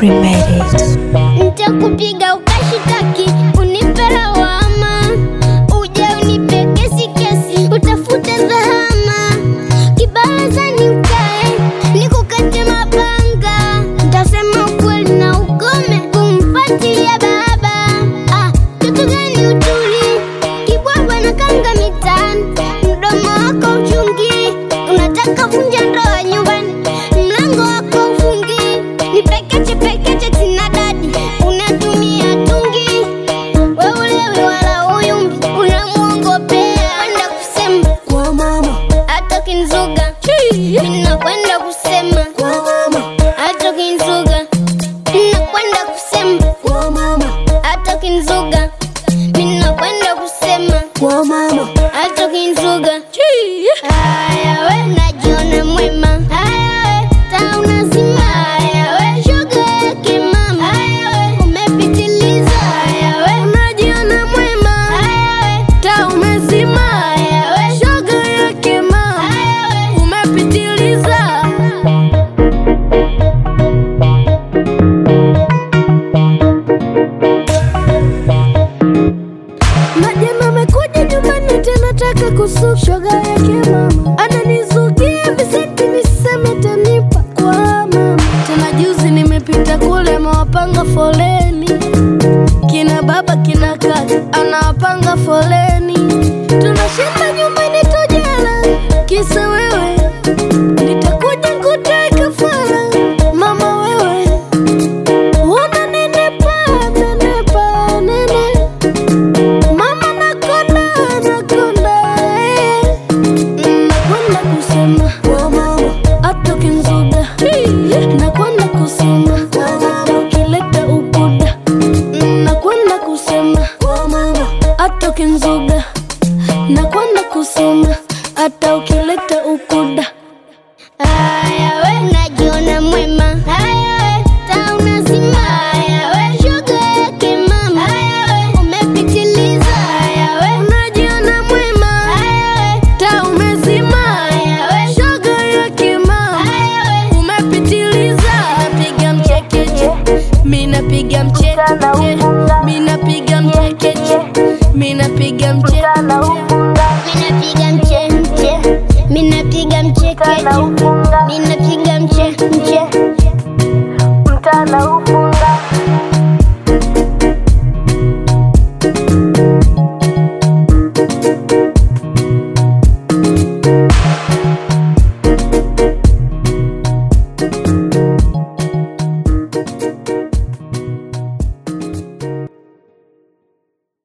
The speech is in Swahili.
made it. Nitakupiga ukashitaki, unipe lawama, uje unipe kesi kesi, utafute dhahama, kibarazani ukae, nikukate mapanga, ntasema ukweli na ukome kumfuatilia baba. Ah, kitu gani utuli kibwabwa na kanga mitani, mdomo wako uchungi, unataka vunja ndoa nyumbani, mlango wako ufungi, ni pekeche pekeche tina dadi, unatumia tungi, we ulewi wala uyumbi, unamwongopea kwenda kusema kwa mama, hata kinzuga, mimi nakwenda kusema kwa mama, hata kinzuga, nakwenda kusema kwa mama, hata kinzuga, mimi nakwenda kusema kwa mama, hata kinzuga. Haya we najiona mwema, haya we tauna zima, haya we shoga yake mama, haya we umepitiliza, haya we unajiona mwema, haya we tauna zima, haya we shoga yake mama, haya we umepitiliza. na jana amekuja nyumbani tena taka kusuka shoga yake mama ananizugia visenti viseme tanipa kwa mama tena juzi nimepita kule amewapanga foleni kina baba kina kaka anawapanga foleni tunashinda nyumbani tojala kisa wewe nitakuja kuteka fara mama wewe unanenepa nenepa nene Mama nakonda nakonda eh. Nakwenda kusema kwa mama atoke nzuga Nakwenda kusema kwa mama ukileta ukuda Nakwenda kusema kwa mama atoke nzuga Nakwenda kusema hata ukileta ukuda Haya we najiona mwema, haya we tauna zima, haya we shoga yake mama, haya we umepitiliza, haya we unajiona mwema, haya we tauna zima, haya we shoga yake mama, haya we umepitiliza. Napiga mchekeche, mimi napiga mchekeche, mimi napiga mchekeche, mimi napiga mchekeche, mimi napiga mchekeche, mimi napiga mchekeche. Mimi napiga mche mche Mtana ufunga